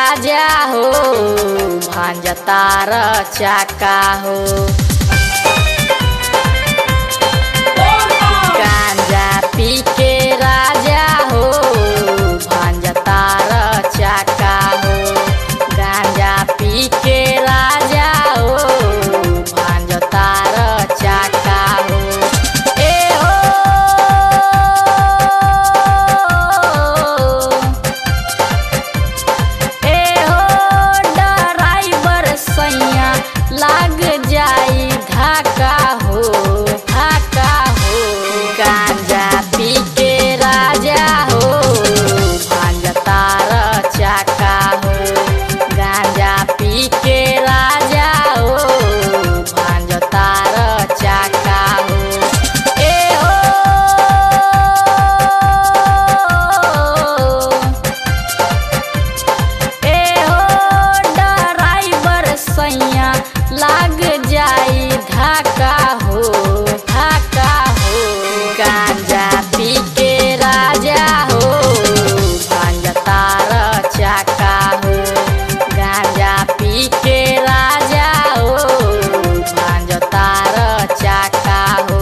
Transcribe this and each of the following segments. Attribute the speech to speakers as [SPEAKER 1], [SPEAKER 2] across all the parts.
[SPEAKER 1] राजा हो भांजतार चाका हो गांजा पी के राजा हो भांजतार चाका हो गांजा पी के राजा हो भांजतार चाका हो ए हो ए हो ड्राइवर सैया लाग जाई धाका हो धाका हो गांजा पी के राजा हो भांजतार चाका हो गांजा पी के राजा हो भांजतार चाका हो ए हो ए हो ड्राइवर सैया लाग जाई धाका हो धाका हो गांजा पी के राजा हो भांजतार चाका हो गांजा पी के राजा हो भांजतार चाका हो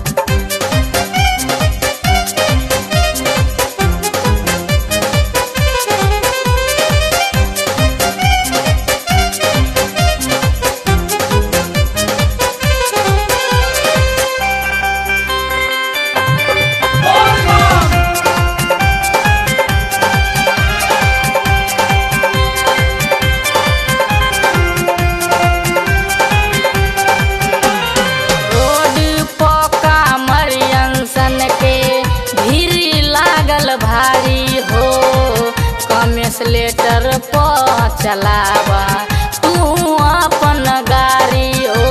[SPEAKER 1] रोड पका मरियंसन के भीड़ लागल भारी हो कमेसलेटर प चलावा तू अपन गाड़ी हो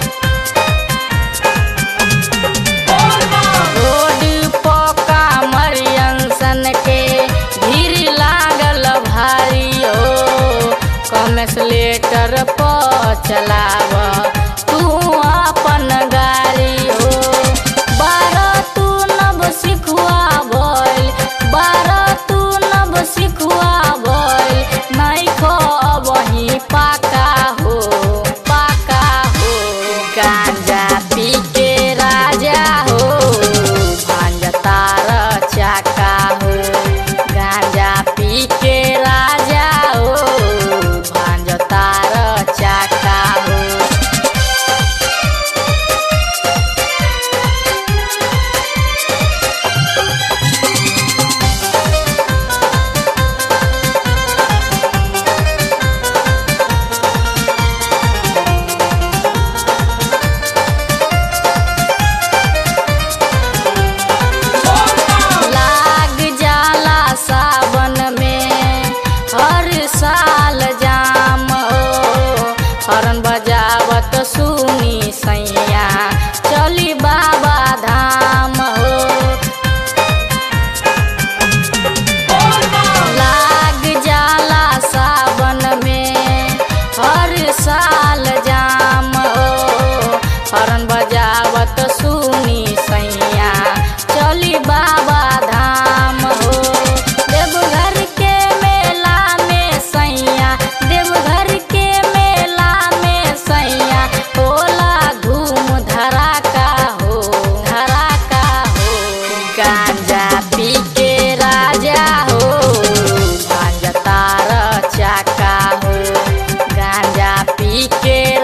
[SPEAKER 1] रोड पका मरियंसन के भीड़ लागल भारी हो कमेसलेटर प चलावा तू अपन गाड़ी हो बारह तू नब सिखुआ भइल बारह तू नब सिखुआ भइल नहीं खो वही पाका हो पाका हो गांजा पी के राजा हो भांजतार चाका हो गांजा पी के राजा हो भांजतार चाका हो लाग जाला सावन में हर साल जाम हो हरन बजावत सुनी सैया चली बाबा धाम हो लाग जाला सावन में हर साल जाम हो हरन बजावत सुनी सैया चली बाबा धाम हो देवघर के मेला में सैया देवघर के मेला में सैया होला धूम धड़ाका हो धड़ाका हो गांजा पी के राजा हो भांजतार चाका हो गांजा पी के